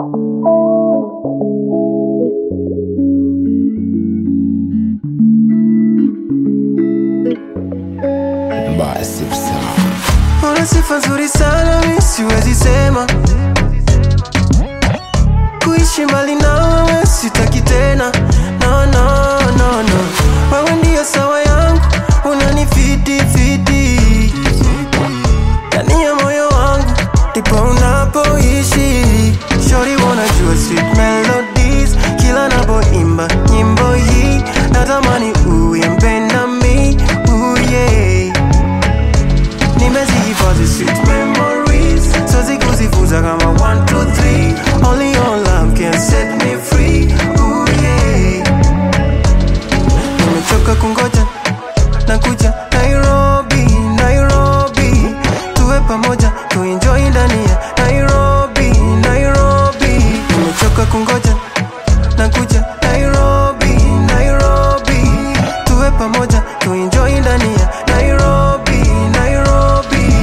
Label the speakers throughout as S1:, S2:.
S1: Massive sound.
S2: Una sifa nzuri sana mi siwezi sema kuishi mbali nawe sitaki tena no, no, no, no. Wewe ndiyo sawa yangu unanifiti fiti ndani ya moyo wangu ndipo unapoishi shori wanajua sweet melodies kila napoimba nyimbo hii natamani uimbe nami ooh, yeah nimezihifadhi sweet memories siwezi kuzifuza kama 1 2 3 only your love can set me free Ooh, yeah. nimechoka kungoja nakuja nairobi nairobi tuwe pamoja tuenjoy ndani ya nairobi nairobi nimechoka kungoja nakuja nairobi nairobi tuwe pamoja tuenjoy ndani ya nairobi nairobi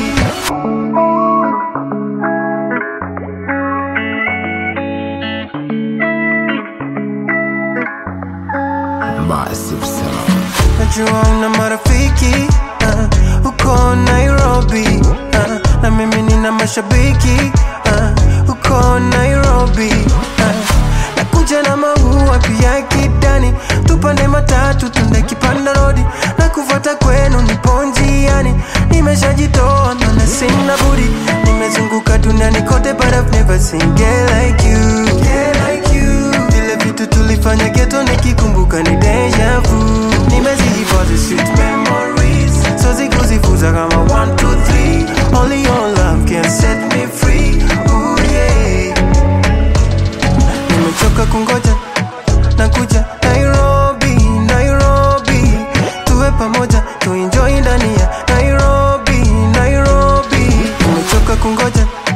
S1: Massive sound.
S2: najua una marafiki uh, uko nairobi uh, na mimi nina mashabiki uh, uko nairobi uh, nakuja na maua pia kidani tupande matatu tunde kipanda rodi na kufuata kwenu nipo njiani nimeshajitoa mana sina budi nimezunguka duniani kote but I've never seen girl like you girl like you vile vitu tulifanya geto nikikumbuka ni deja vu nimezihifadhi sweet memories siwezi kuzifuza kama 1 2 3 only your love can set me free Ooh, yeah. nimechoka kungoja nakuja nairobi nairobi tuwe pamoja tuenjoy ndani ya nairobi nairobi nimechoka kungoja